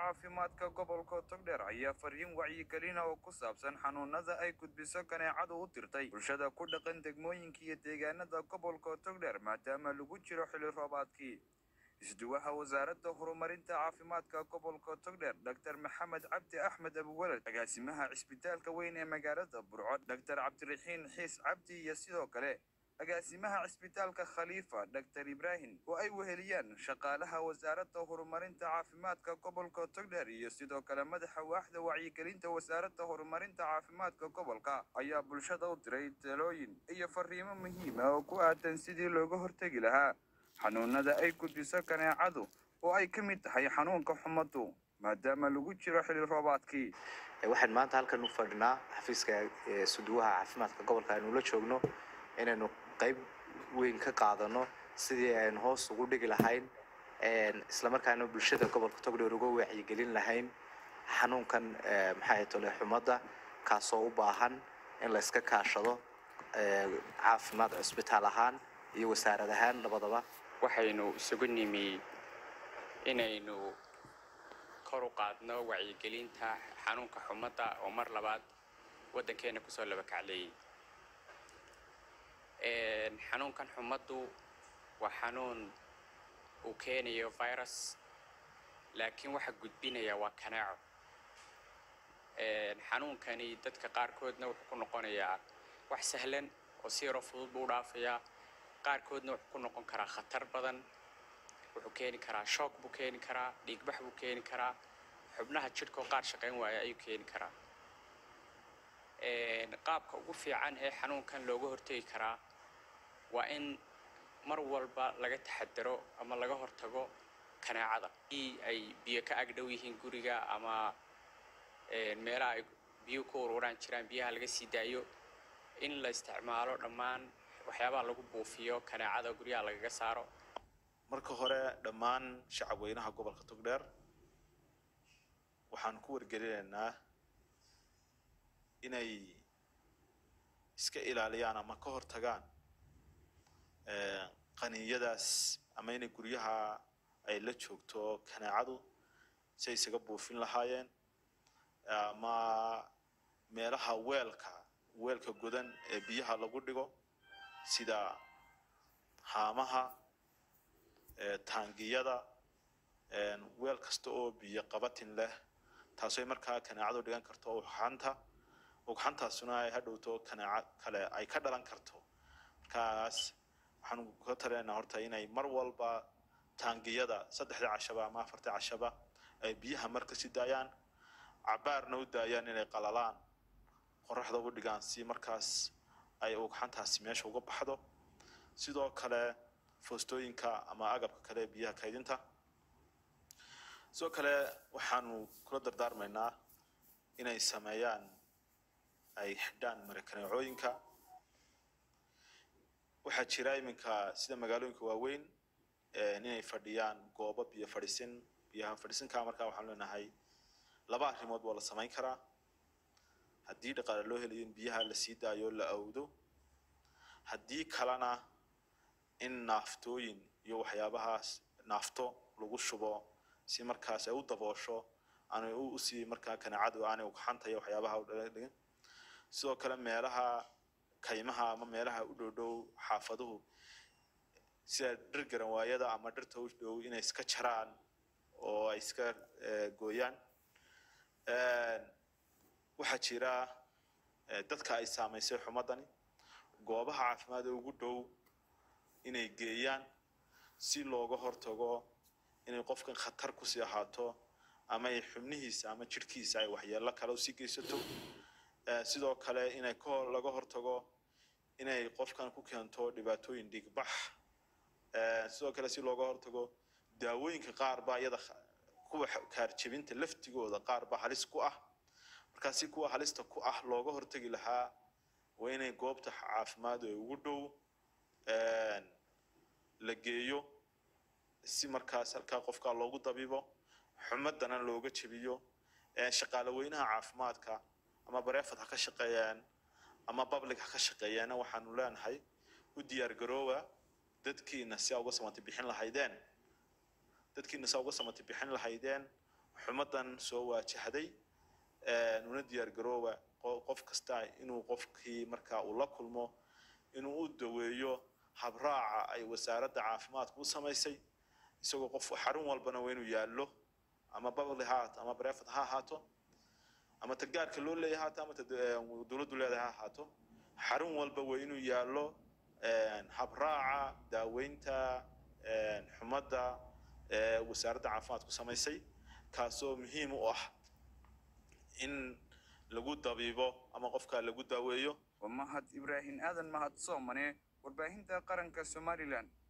caafimaadka gobolka togdheer ayaa fariin wacyigelina oo ku saabsan xanuunada ay gudbiso kaneecadu u dirtay bulshada ku dhaqan degmooyinka iyo deegaanada gobolka togdheer maadaama lagu jiro xili roobaadkii isduwaha wasaaradda horumarinta caafimaadka gobolka togdheer dr maxamed cabdi axmed abuwalad agaasimaha cisbitaalka weyn ee magaalada burco dr cabdiraxiin xiis cabdi iyo sidoo kale agaasimaha cisbitaalka khaliifa dr ibraahim oo ay weheliyaan shaqaalaha wasaaradda horumarinta caafimaadka gobolka togdheer iyo sidoo kale madaxa waaxda wacyigelinta wasaaradda horumarinta caafimaadka gobolka ayaa bulshada u diray talooyin iyo fariimo muhiima oo ku aadan sidii looga hortegi lahaa xanuunada ay gudbiso kaneecadu oo ay ka mid tahay xanuunka xumadu maadaama lagu jiro xili roobaadkii waxaan maanta halkan u fadhinaa xafiiska suduwaha caafimaadka gobolka aynu la joogno inaynu qayb weyn ka qaadano sidii aynu hoos ugu dhigi lahayn islamarkaana bulshada gobolka togdheer uga wacyigelin lahayn xanuunkan maxay tole xumada kaasoo u baahan in la iska kaashado caafimaad cusbitaal ahaan iyo wasaarad ahaan labadaba waxaynu isugu nimi inaynu kor u qaadno wacyigelinta xanuunka xumadda oo mar labaad waddankeena kusoo laba kacleeyey xanuunkan xumaddu waa xanuun uu keenayo virus laakiin waxa gudbinaya waa kanaaco xanuunkani dadka qaarkoodna wuxuu ku noqonayaa wax sahlan oo si yaroo fudud buu u dhaafayaa qaarkoodna wuxuu ku noqon karaa khatar badan wuxuu keeni karaa shoog buu keeni karaa dhiigbax buu keeni karaa xubnaha jidhkoo qaar shaqayn waaya ayuu keeni karaa qaabka ugu fiican ee xanuunkan looga hortegi karaa waa in mar walba laga taxadaro ama laga hortago kaneecada i ay biyo ka agdhow yihiin guriga ama meelaha ay biyo ku ururaan jiraan biyaha laga sii daayo in la isticmaalo dhammaan waxyaabaha lagu buufiyo kaneecada guryaha lagaga saaro marka hore dhammaan shacabweynaha gobolka togdheer waxaan ku wargelinaynaa inay iska ilaaliyaan ama ka hortagaan qaniinyadaas ama inay guryaha ay la joogto kaneecadu si ay isaga buufin lahaayeen ama meelaha weelka weelka godan ee biyaha lagu dhigo sida haamaha taangiyada weel kasta oo biyo qabatin leh taasoo markaa kaneecadu dhigan karto ugxanta ugxantaasuna ay hadhowto kaneeco kale ay ka dhalan karto markaas waxaanu ka taleynaa horta inay mar walba taangiyada saddexdii cashaba ama afartii cashaba ay biyaha marka si daayaan cabaarna u daayaan inay qalalaan qoraxda u dhigaan si markaas ay ugxantaasi meesha uga baxdo sidoo kale foostooyinka ama agabka kale biyaha kaydinta sidoo kale waxaanu kula dardaarmaynaa inay sameeyaan ay xidhaan marakaneecooyinka waxaa jira iminka sida magaalooyinka waaweyn inay fadhiyaan goobo biyo fadhiisin biyaha fadhiisinka markaa waxaan leenahay laba arrimood waa la samayn karaa haddii dhaqaale loo helayo in biyaha la sii daayo la awdo haddii kalena in naaftooyin iyo waxyaabahaas naafto lagu shubo si markaas ay u daboosho aanay usii markaa kaneecadu aanay ugxanta iyo waxyaabaha u dhigin sidoo kale meelaha kaymaha ama meelaha u dhow dhow xaafaduhu sida dhir garanwaayada ama dhirta u dhow inay iska jaraan oo ay iska gooyaan waxaa jira dadka ay saamaysay xumadani goobaha caafimaad ee ugu dhow inay geeyaan si looga hortago inay qofkan khatar kusii ahaato ama ay xubnihiisa ama jidhkiisa ay waxyeelo kale usii geysato sidoo kale inay laga hortago inay qofkan ku keento dhibaatooyin dhiigbax sidoo kale si looga hortago daawooyinka qaar baa iyada kuwa kaarjebinta laftigooda qaar baa halis ku ah markaa si kuwa halista ku ah looga hortagi lahaa waa inay goobta caafimaad ee ugu dhow la geeyo si markaas halkaa qofka loogu dabibo xumadana looga jebiyo shaqaale weynaha caafimaadka ama bareefad ha ka shaqeeyaan ama public ha ka shaqeeyaana waxaanu leenahay u diyaar garooba dadkiina si aa uga samati bixin lahaydeen dadkiina si aa uga samati bixin lahaydeen xumadan soo waajahday una diyaar garooba qof kasta inuu qofkii markaa uu la kulmo inuu u daweeyo habraaca ay wasaaradda caafimaadku u samaysay isagoo qof xarun walbana waa inuu yaallo ama babli ha ahaato ama brefad ha ahaato ama ta gaarka loo leeyahay haato ama ta dowladdu leedahay ha ahaato xarun walba waa inuu yaallo habraaca daaweynta xumadda wasaaradda caafimaadku samaysay kaasoo muhiim u ah in lagu dabiibo ama qofka lagu daaweeyo waa mahad ibraahim aadan mahad soomane warbaahinta qaranka somalilan